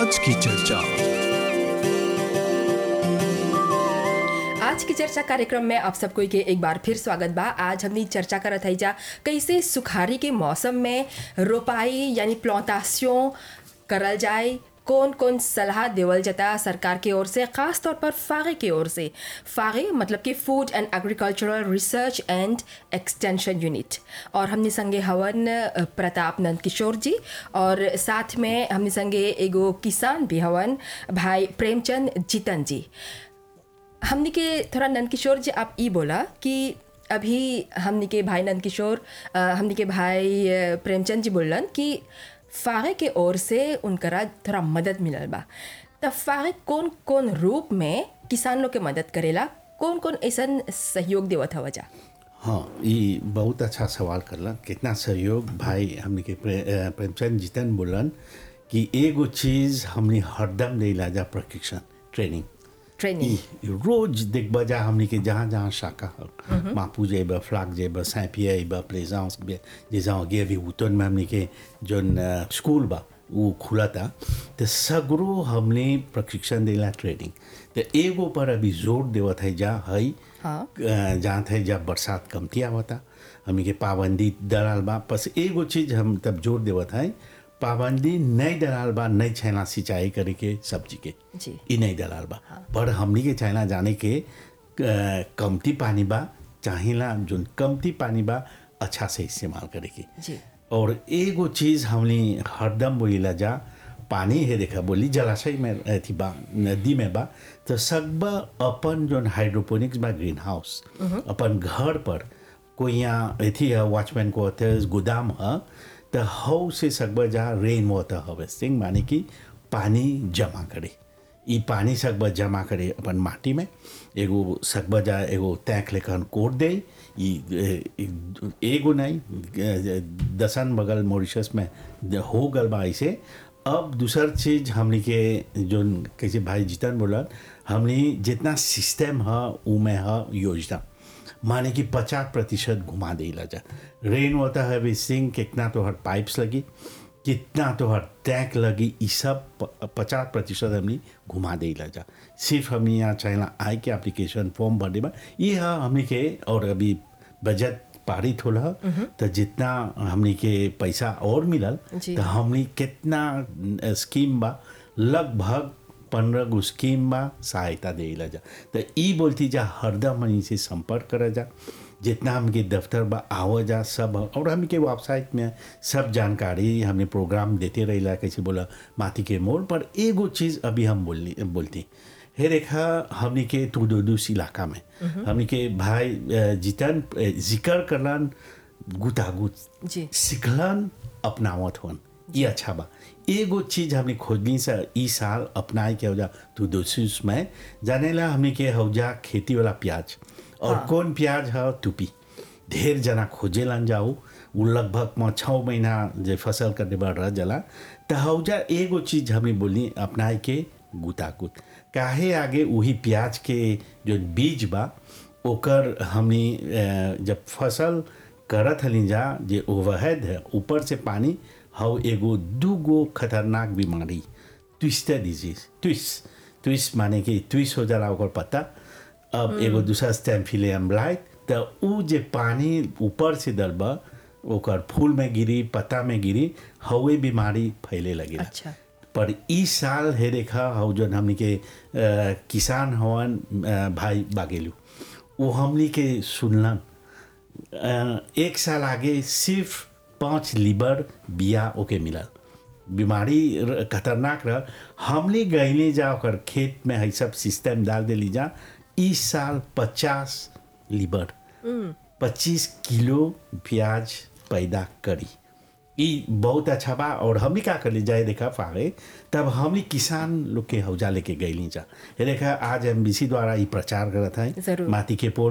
आज की चर्चा आज की चर्चा कार्यक्रम में आप सबको के एक बार फिर स्वागत बा आज हमनी चर्चा करत हई जा कैसे सुखारी के मौसम में रोपाई यानी प्लांटासियों करल जाए कौन कौन सलाह देवल जाता सरकार की ओर से खास तौर पर फागे की ओर से फागे मतलब कि food and agricultural research and extension unit और हमने संगे हवन अ, प्रताप नंद किशोर जी और साथ में हमने संगे एगो किसान भी हवन भाई प्रेमचंद जीतन जी हमने के थोड़ा नंद किशोर जी आप ई बोला कि अभी हमने के भाई नंद किशोर अ, हमने के भाई अ, प्रेमचंद जी बोलन कि फागे के ओर से उनकरा थोड़ा मदद मिलल बा तब फागे कौन कौन रूप में किसान लोग के मदद करेला कौन कौन ऐसन सहयोग देवत हवा जा हाँ ये बहुत अच्छा सवाल करलन कितना सहयोग भाई हमने के प्रे, अ, प्रेमचंद जीतन बोलन कि एगो चीज हमने हरदम ले जा प्रशिक्षण ट्रेनिंग ट्रेनिंग ई रोज देखबा जा हमने के जहाँ जहाँ शाखा ह मापू जेब फ्लाक जेब सैपिया बा प्लेजांस जे जहाँ गे अभी उतन में हमने के जोन अ, स्कूल बा वो खुला था तो सगरो हमने प्रशिक्षण देला ट्रेनिंग तो एगो पर अभी जोर देवत है जा हई हाँ। अ, जहाँ थे जब बरसात कमती आवता हमने के पाबंदी दलाल बा बस एगो चीज हम तब जोर देवत है पाबंदी नहीं दलाल बा नहीं छैना सिंचाई करे के सब्जी के जी। ई नहीं दलाल बा पर हमनी के चाइना जाने के अ, कमती पानी बा चाहिला जोन कमती पानी बा अच्छा से इस्तेमाल करे के जी और एगो चीज हमनी हरदम बोलीला जा पानी है देखा बोली जलाशय में अथी बा नदी में बा तो सब अपन जोन हाइड्रोपोनिक्स बा ग्रीन हाउस अपन घर पर कोई यहाँ अथी है वॉचमैन को होते गोदाम है तो हाउ से सकबा जा रेन वाटर हार्वेस्टिंग माने कि पानी जमा करे ई पानी सकबा जमा करे अपन माटी में एगो सकबा जा एगो तैक लेकर कोट दे ई ए- ए- एगो नहीं ए- दसन बगल मॉरिशस में द- हो गल बा ऐसे अब दूसर चीज हमनी के जो कैसे भाई जीतन बोला हमनी जितना सिस्टम है उ में है योजना माने कि पचास प्रतिशत घुमा देला जा रेन वाटर हार्वेस्टिंग कितना तो हर पाइप्स लगी कितना तो हर टैंक लगी ये सब पचास प्रतिशत हमने घुमा देला जा सिर्फ हमने यहाँ चाहेला आय के एप्लीकेशन फॉर्म भरने में ये है हमने के और अभी बजट पारित होला तो जितना हमने के पैसा और मिलल जी। तो हमने कितना अ, स्कीम बा लगभग पंद्रह गो स्कीम बा सहायता देला जा तो ई बोलती जा हरदम हमनी से संपर्क करा जा जितना हमके दफ्तर बा आवा जा सब और हमके वेबसाइट में सब जानकारी हमने प्रोग्राम देते रहिला कैसे बोला माटी के मोड़ पर एगो चीज़ अभी हम बोलनी बोलती हे रेखा हमने के तुदोदूस इलाका में हमने के भाई अ, जीतन अ, जिक्र करलन गुतागुत जी सिखलन अपनावत होन ये अच्छा बा एगो चीज हमने खोजनी से ई साल अपनाए के हौजा तू दोषिस में जानेला हमने के हौजा खेती वाला प्याज और कौन प्याज है टूपी ढेर जना खोजेलन जाओ वो लगभग म छः महीना जे फसल करने बाद रह जला तो हौजा एगो चीज हमने बोली अपनाए के गुतागुत काहे आगे वही प्याज के जो बीज बा ओकर हमनी अ, जब फसल करत हली जा जे ओवरहेड है ऊपर से पानी हव एगो दूगो खतरनाक बीमारी ट्विस्टर डिजीज ट्विस्ट ट्विस्ट माने कि ट्विस्ट हो जाला ओकर पत्ता अब एगो दूसरा स्टेम्फिलियम ब्लाइट तो उ जे पानी ऊपर से दलबा ओकर फूल में गिरी पत्ता में गिरी हवे बीमारी फैले लगे अच्छा पर ई साल हे देखा हौ जौन हमनी के अ, किसान हवन अ, भाई बागेलू वो हमनी के सुनलन अ, एक साल आगे सिर्फ पाँच लीबर बिया ओके मिलल बीमारी र- खतरनाक रह हमने गईले जा ओकर खेत में है सब सिस्टम डाल देली जा इस साल पचास लीबर पच्चीस किलो प्याज पैदा करी ई बहुत अच्छा बा और हमनी का कर ली जाए देखा फागे तब हमनी किसान लोग के हौजा लेके गईली जा ये देखा आज एम द्वारा ई प्रचार करत है जरूर। माटी के पोल